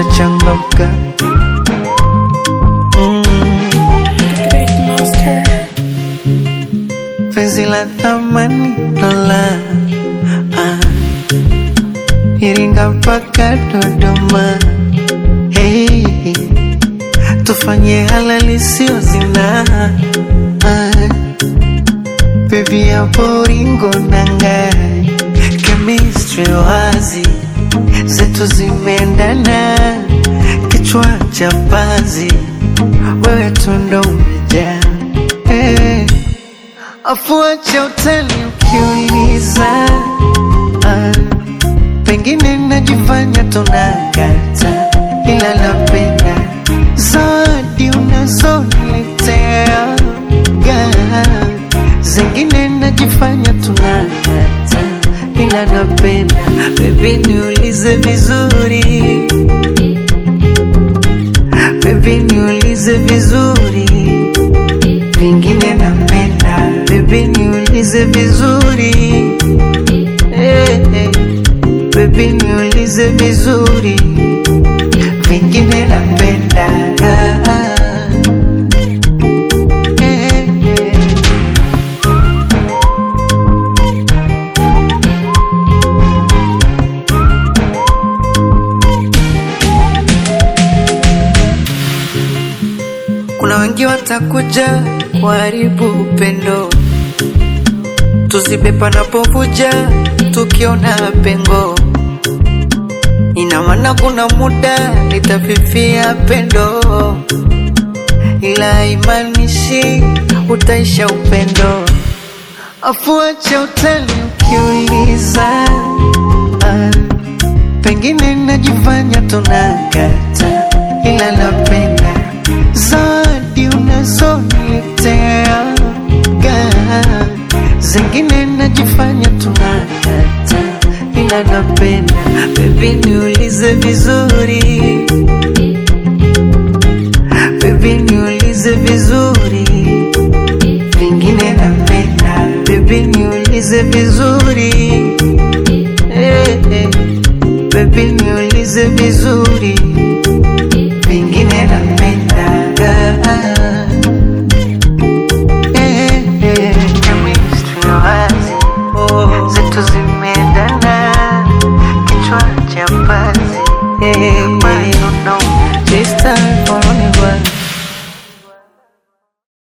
nitachangamka. Mm, Big monster. penzi la thamani dola ah, Iringa mpaka Dodoma. Hey, tufanye halali sio zina ah, Baby hapo ringo nanga chemistry wazi zetu zimeendana, kichwa cha panzi, wewe tu ndo umejaa hey. Afuache utani ukiuliza, ah, pengine najifanya tunakata, ila napenda zawadi unazoniletea ga zingine najifanya tunakata, ila napenda bebi, niulize vizuri bebi, niulize vizuri vingine napenda bebi, niulize vizuri hey, hey. Bebi, niulize vizuri vingine napenda ah, ah. Hey, hey. Kuna wengi watakuja kuharibu upendo, tuzibe panapovuja, tukiona pengo. Ina maana kuna muda litafifia pendo, ila haimaanishi utaisha upendo. Afuache utani ukiuliza, ah, pengine najifanya tunakata, ila napenda zawadi unazoniletea ga zingine najifanya tunakata, ila napenda bebi, niulize vizuri bebi, niulize vizuri vingine napenda bebi, niulize vizuri hey, hey. Bebi, niulize vizuri